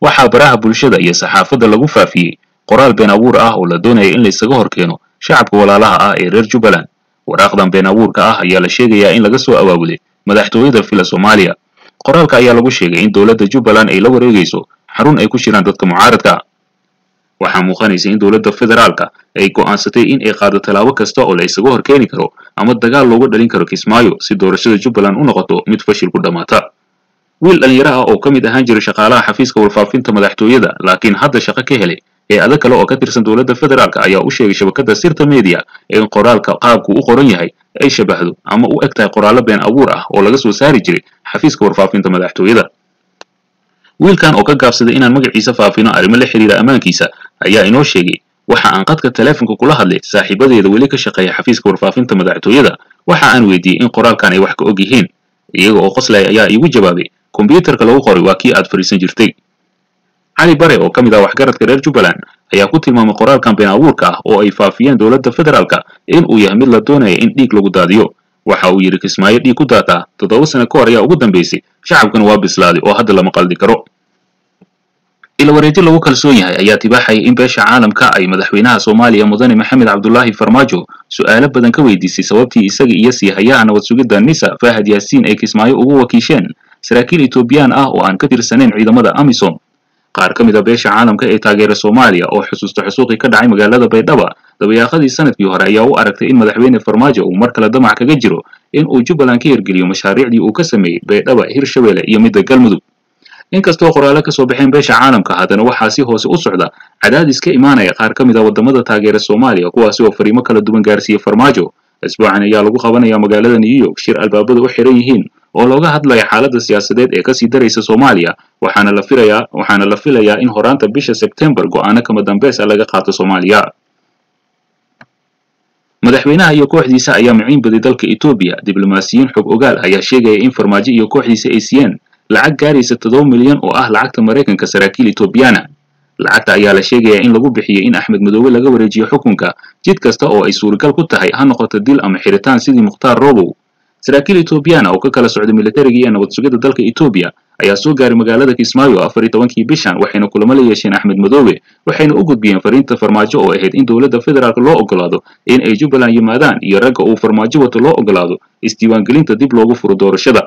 waxaa baraha bulshada iyo saxaafadda lagu faafiyey qoraal been abuur ah oo la doonaya in laysaga hor keeno shacabka walaalaha ah ee reer jubbaland waraaqdan been abuurka ah ayaa la sheegayaa in laga soo abaabulay madaxtooyada fila soomaaliya qoraalka ayaa lagu sheegay in dowladda jubbaland ay la wareegayso xarun ay ku jiraan dadka mucaaradka waxaa muuqanaysa in dowladda federaalka ay go'aansatay in ay qaado tallaabo kasta oo la isaga hor keeni karo ama dagaal loogu dhalin karo kismaayo si doorashada jubbaland u noqoto mid fashil ku dhammaata wiil dhallinyaro ah oo ka mid ahaan jiray shaqaalaha xafiiska warfaafinta madaxtooyada laakiin hadda shaqo ka helay ee adag kale oo ka tirsan dowladda federaalka ayaa u sheegay shabakadda sirta media in qoraalka qaabku u qoran yahay ay shabahdo ama u eg tahay qoraallo been abuur ah oo laga soo saari jiray xafiiska warfaafinta madaxtooyada wiilkan oo ka gaabsaday inaan magaciisa faafino arrimo la xiriira ammaankiisa ayaa inoo sheegay waxa aan qadka taleefonka kula hadlay saaxiibadeeda weli ka shaqeeya xafiiska warfaafinta madaxtooyada waxa aan weydiiyey in qoraalkan ay wax ka og yihiin iyaga oo qoslaya ayaa iigu jawaabay kombiyuutarka lagu qoray waa kii aad fadhiisan jirtay cali bare oo ka mid ah waxgaradka reer jubbaland ayaa ku tilmaamay qoraalkan been abuurka ah oo ay faafiyeen dowladda federaalka in uu yahay mid la doonaya in dhiig lagu daadiyo waxa uu yidhi kismaayo dhiig ku daataa toddoba sano ka hor ayaa ugu dambaysay shacabkana waa bislaaday oo hadda lama qaldi karo ila wareejo lagu kalsoon yahay ayaa tibaaxaya in beesha caalamka ay madaxweynaha soomaaliya mudane maxamed cabdulaahi farmaajo su'aalo badan ka weydiisay sababtii isaga iyo siihayaha nabad sugidda nisa fahad yaasiin ay kismaayo ugu wakiisheen saraakiil etoobiyaan ah oo aan ka tirsanayn ciidamada amisom qaar ka mid a beesha caalamka ee taageera soomaaliya oo xusuusta xusuuqii ka dhacay magaalada baydhaba dabayaaqadii sanadkii hore ayaa u aragtay in madaxweyne farmaajo uu mar kale damac kaga jiro in uu jubbaland ka hirgeliyo mashaariicdii uu ka sameeyey baydhaba hirshabelle iyo midda galmudug inkastoo qoraallo ka soo baxeen beesha caalamka haddana waxaa si hoose u socda cadaadis ka imaanaya qaar ka mid a waddamada taageera soomaaliya kuwaasi oo fariimo kala duwan gaarsiiya farmaajo isbuucan ayaa lagu qabanaya magaalada new york shir albaabadu u xiran yihiin oo looga hadlaya xaaladda siyaasadeed ee kasii daraysa soomaaliya waxaana la filayaa waxaana la filayaa in horaanta bisha sebtembar go'aano kama dambeys ah laga qaato soomaaliya madaxweynaha iyo kooxdiisa ayaa maciin baday dalka etoobiya diblomaasiyiin xog ogaal ayaa sheegaya in farmaajo iyo kooxdiisa ay siiyeen lacag gaaraysa toddoba milyan oo ah lacagta maraykanka saraakiil etoobiyaana lacagta ayaa la sheegayaa in lagu bixiyey in axmed madoobe laga wareejiyo xukunka jid kasta oo ay suuragal ku tahay ha noqoto dil ama xiritaan sidii mukhtaar robow saraakiil etoobiyaana oo ka kala socda militariga iyo nabad sugidda dalka etoobiya ayaa soo gaaray magaalada kismaayo afar iyo tobankii bishan waxayna kulamo la yeesheen axmed madoobe waxayna u gudbiyeen fariinta farmaajo oo ahayd in dowladda federaalk loo ogolaado in ay jubbaland yimaadaan iyo ragga uu farmaajo wato loo ogolaado isdiiwaangelinta dib loogu furo doorashada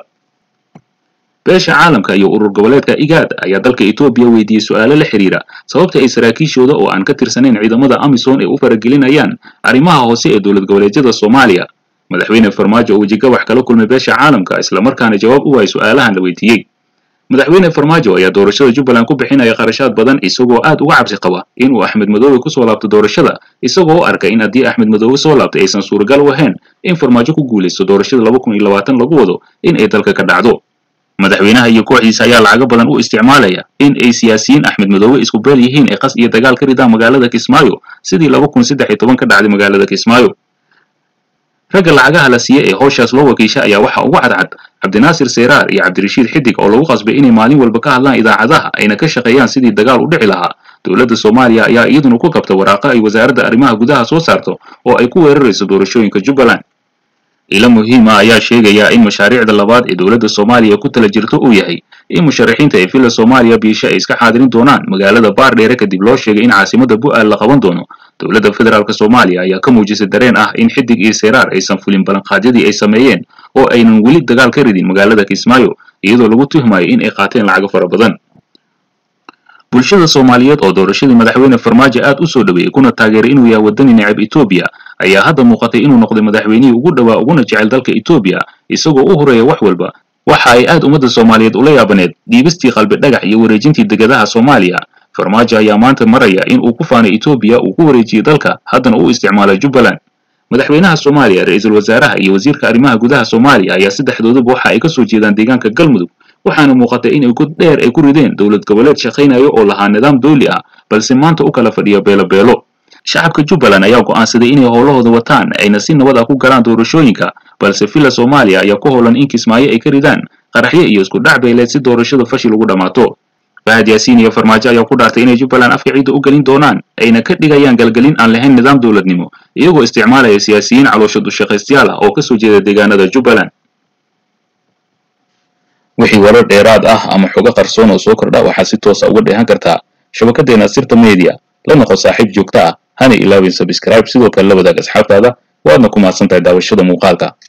beesha caalamka iyo urur goboleedka igaad ayaa dalka etoobiya weydiiyey su'aalo la xiriira sababta ay saraakiishooda oo aan ka tirsanayn ciidamada amisom ay u faragelinayaan arrimaha hoose ee dowlad goboleedyada soomaaliya madaxweyne farmaajo oo wejigabax kala kulmay beesha caalamka islamarkaana jawaab u waayay su'aalahan la weydiiyey madaxweyne farmaajo ayaa doorashada jubbaland ku bixinaya qarashaad badan isagoo aad uga cabsi qaba inuu axmed madoobe kusoo laabto doorashada isagoo u arkay in haddii axmed madoobe soo laabtay aysan suuragal u ahayn in farmaajo ku guulaysto doorashada laba kun iyo labaatan lagu wado in ay dalka ka dhacdo madaxweynaha iyo kooxdiisa ayaa lacago badan u isticmaalaya in ay siyaasiyiin axmed madoobe isku beel yihiin ee qas iyo dagaal ka ridaan magaalada kismaayo sidii laba kun saddex iyo toban ka dhacday magaalada kismaayo ragga lacagaha la siiye ee howshaas loo wakiisha ayaa waxaa ugu cadcad cabdinaasir seyraar iyo cabdirashiid xidig oo lagu qasbay inay maalin walba ka hadlaan idaacadaha ayna ka shaqeeyaan sidii dagaal u dhici lahaa dowladda soomaaliya ayaa iyaduna ku kabta waraaqo ay wasaaradda arrimaha gudaha soo saarto oo ay ku weerarayso doorashooyinka jubbaland ilo muhiima ayaa sheegaya in mashaariicda labaad ee dowladda soomaaliya ku tala jirto uu yahay in musharaxiinta ee villa soomaaliya biisha ay iska xaadirin doonaan magaalada baardheere kadib loo sheegay in caasimada bu'aal la qaban doono dowladda federaalk soomaaliya ayaa ka muujisay dareen ah in xidig iyo seyraar aysan fulin ballanqaadyadii ay sameeyeen oo aynan weli dagaal ka ridin magaalada kismaayo iyadoo lagu tuhmayo in ay qaateen lacago fara badan bulshada soomaaliyeed oo doorashadii madaxweyne farmaajo aad u soo dhaweeyey kuna taageeray inuu yahay waddani necab etoobiya ayaa hadda muuqatay inuu noqday madaxweynihii ugu dhowaa uguna jecel dalka etoobiya isagoo u horeeya wax walba waxa ay aad ummadda soomaaliyeed ula yaabaneed dhiibistii qalbi dhagax iyo wareejintii degadaha soomaaliya farmaajo ayaa maanta maraya in uu ku faanay etoobiya uu ku wareejiyey dalka haddana uu isticmaalay jubbaland madaxweynaha soomaaliya ra-iisul wasaaraha iyo wasiirka arrimaha gudaha soomaaliya ayaa saddexdooduba waxa ay ka soo jeedaan deegaanka galmudug waxaana muuqatay in god dheer ay ku rideen dowlad goboleed shaqaynayo oo lahaa nidaam dawli ah balse maanta u kala fadhiya beelo beelo shacabka jubbaland ayaa go'aansaday inay howlahooda wataan ayna si nabad ah ku galaan doorashooyinka balse villa soomaaliya ayaa ku howlan in kismaayo ay ka ridaan qaraxyo iyo isku dhac beeleed si doorashada fashil ugu dhammaato fahad yaasiin iyo farmaajo ayaa ku dhaartay inay jubbaland afka ciidda u gelin doonaan ayna ka dhigayaan galgelin aan lahayn nidaam dowladnimo iyagoo isticmaalaya siyaasiyiin caloosha dushaqaystayaal ah oo ka soo jeeda deegaanada jubbaland wixii warar dheeraad ah ama xogo qarsoon oo soo kordha waxaad si toosa uga dheehan kartaa shabakaddeena sirta media la noqo saaxiib joogto ah hana ilaawin sabscribe sidoo kale la wadaag asxaabtaada waadna ku mahadsan tahay daawashada muuqaalka